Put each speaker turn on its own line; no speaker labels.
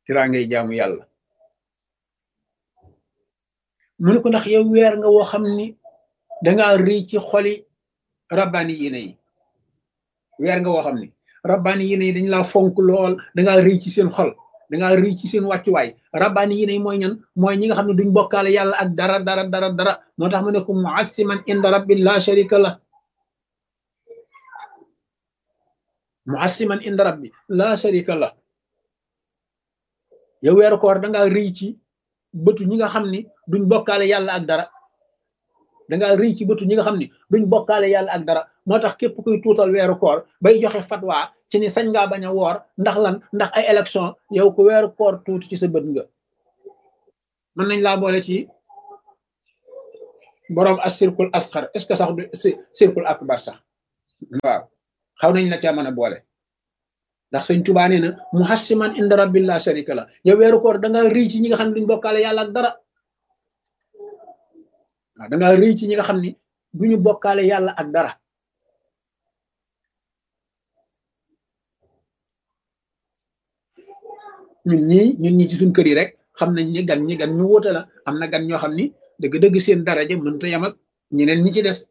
tiraa ngay jaamu yàlla mu ne ko ndax yow weer nga woo xam ni dangaa rëy ci xoli rabbaani yéene yi weer nga woo xam ni rabbaani yéene yi dañ laa fonk lool dangaa rëy ci seen xol dangaa rëy ci seen wàccuwaay rabbaani yéene yi mooy ñan mooy ñi nga xam ne duñ bokkaale yàlla ak dara dara dara dara moo tax mu ne ko muassiman inda rabbi la sharika la muassiman inda rabbi la sharika la yow weeru koor dangaa rëy ci bëtu ñi nga xam ni duñ bokkaale yàlla ak dara dangaa rëy ci bëtu ñi nga xam ni duñ bokkaale yàlla ak dara moo tax képp kuy tuutal weeru koor bay joxe fatwa ci ni sañ ngaa bañ a woor ndax lan ndax ay élection yow ku weeru koor tuuti ci sa bët nga mën nañ laa boole ci boroom as circule asxar est ce que sax du circule akbar sax waaw xaw nañ la ca mën a boole ndax sëñ Tuubaa nee na muhassiman inda rabbil la sharika la yow weeru koor da nga rëy ci ñi nga xam ne duñ bokkaale yàlla ak dara waaw da nga rëy ci ñi nga xam ni duñu bokkaale yàlla ak dara ñun ñii ñun ñi ci suñ kër yi rek xam nañ ni gan ñi gan ñu wóote la am na gan ñoo xam ni dëgg-dëgg seen daraja mënta yam ak ñeneen ñi ci des